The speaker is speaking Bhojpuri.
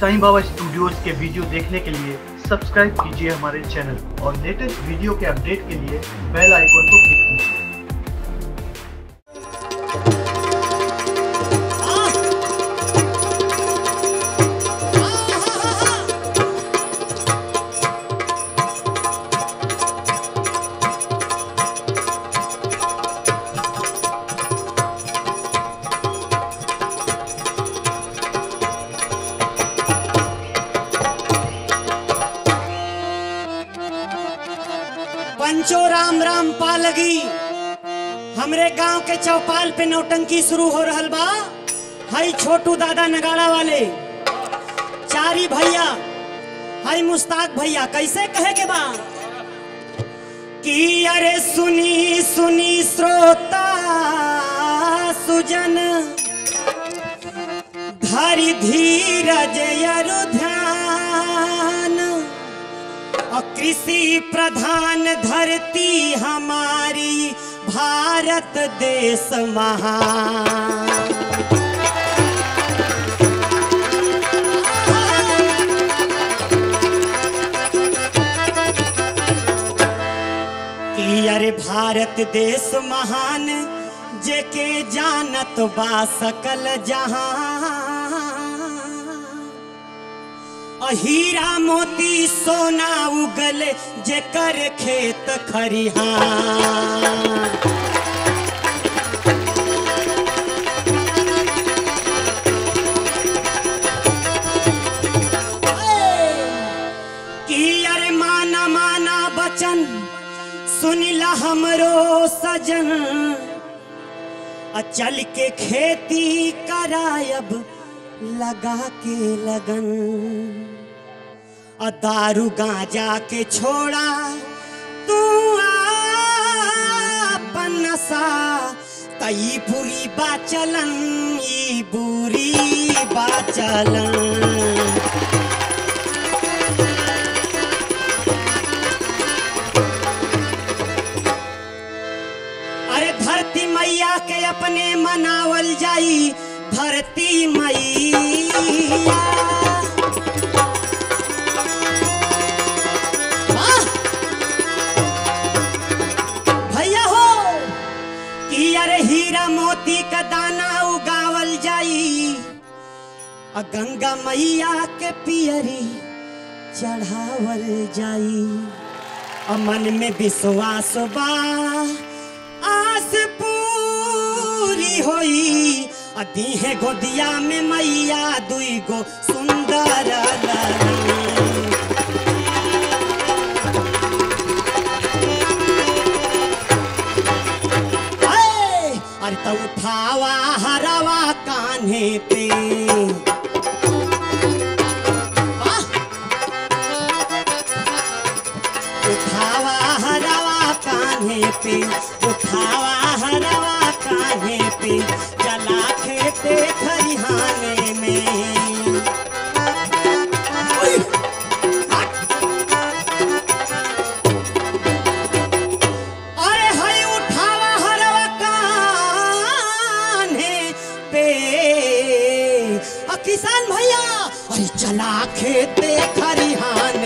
साईं बाबा स्टूडियोज के वीडियो देखने के लिए सब्सक्राइब कीजिए हमारे चैनल और लेटेस्ट वीडियो के अपडेट के लिए बेल आइकन को क्लिक कीजिए पंचो राम राम पालगी हमरे गांव के चौपाल पे नौटंकी शुरू हो रहल बा हई छोटू दादा नगाड़ा वाले चारी भैया हई मुस्ताक भैया कैसे कहे के बा कि अरे सुनी सुनी श्रोता सुजन धरि धीरज यरु ध्यान और कृषि प्रधान धरती हमारी भारत देश महान कि अरे भारत देश महान जेके जानत बा सकल जहां और हीरा मोती सोना उगल जेकर खेत खरिहान कि अरे माना माना बचन सुनिला हमरो सजन आ चल के खेती करायब लगा के लगन आ दारू गांजा के छोड़ा तू अपन नशा तई बुरी बाचलन ई बुरी बाचलन अरे धरती मैया के अपने मनावल जाई धरती मैया वाह! भैया हो कि अरे हीरा मोती का दाना उगावल जाई आ गंगा मैया के पियरी चढ़ावल जाई और मन में विश्वास बा आस पूरी होई आ दीहे गोदिया में मैया दुई गो सुंदर लड़ी। ऐ, अरे तो उठावा हरवा कान्हे पे वाह! उठावा हरवा कान्हे पे उठावा हरवा कान्हे पे चला खेते खरिहाने में ओए! हट! अरे हई उठावा हरवा कान्हे पे आ किसान भैया अरे चला खेते खरिहान